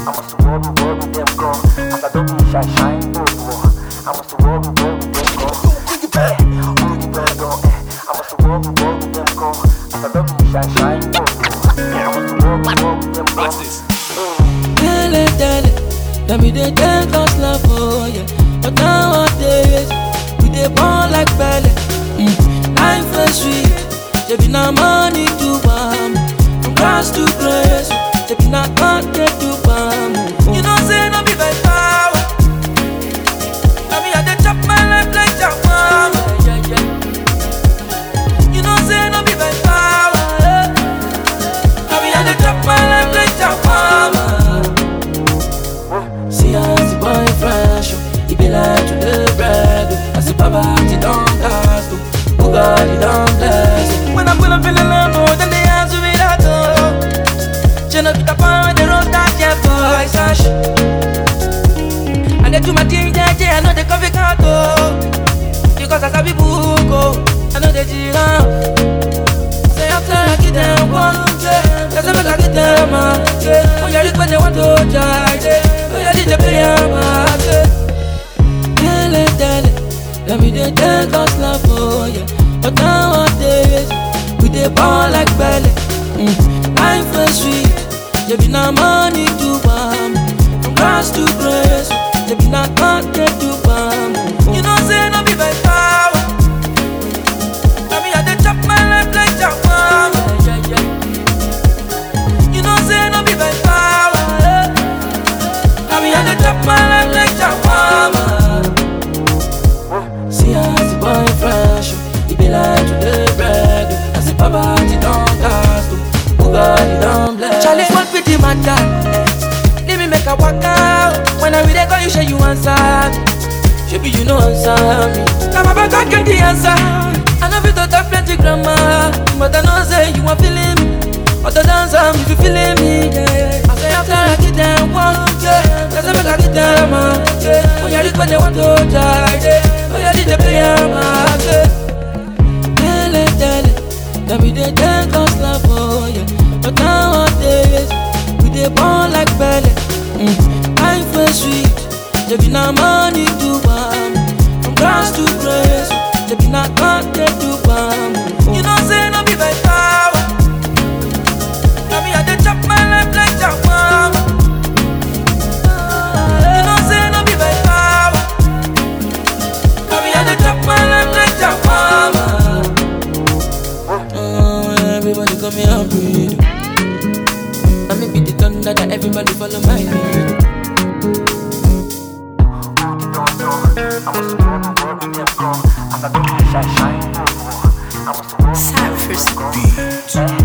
I must work, work with them go. As I don't be shy, shine, go, go. I must work, work with them go. Eh, oh, you better go, eh. I must work, work with them go. As I don't be shy, shine, go, go. I must work, work with them go. Dele, dele, let me dey take us love, oh yeah. But nowadays, we dey born like belly. Mm. Life is sweet, there be no money to bam. From grass to grace, there be no content to bam. You know, say no be by power. I mean, I dey chop my life like Jawama. You know, say no be by power. I mean, I dey chop my life like Jawama. See as the boy fresh, oh, he be like to the bread. oh. As the baba he don't cast, oh, who God he don't bless. oh. When I'm gonna feel alone, more than the hands of it at all. Jenna be the power, the road that yeah boy sash. And they do my thing, yeah, yeah, I know they coffee can't Because I sabi book, oh, I know they jira. Say after I get them one, yeah, that's how I get them, ah, yeah. Oh, yeah, look when they want to try, yeah. Oh, yeah, did they play, ah, yeah. Dele, dele, let me dey take us love, oh yeah. But nowadays, we dey ball like belly. Mm. Life is sweet, there be no money to bam. From grass to grace, there be no content to bam. You know, say no be by power. I mean, I dey chop my life like Jawama. You know, say no be by power. I mean, I dey chop my life like Jawama. See as the boy fresh, oh, he be like to the bread. oh. As the baba he don't cast, oh, who God he don't bless. Charlie, what with the matter? Let me make a walk out. When I read it, call you, say you answer. Maybe you know answer me. Now my back, I get the answer. I know you don't have plenty grammar, but I know say you want feeling me. But the dancer, if you feeling me, yeah. I say after I get them one, yeah. That's make I get them, ah, yeah. Oh yeah, this when they want to die, yeah. Oh yeah, did they play, ah, yeah. Dele, dele, let me dey take us love, oh yeah. But nowadays, we dey born like belly. Mm. Life is sweet, there be no money to bam. From grass to grace, there be no content to bam. You know, say no be by power. I mean, I dey chop my life like Jawama. You know, say no be by power. I mean, I dey chop my life like Jawama. Oh, everybody come here and breathe. I may be the thunder that everybody follow my lead. I must work, work with them go. As I don't be shy, shine, go, go. I must work, Cypress go. Beat. Eh,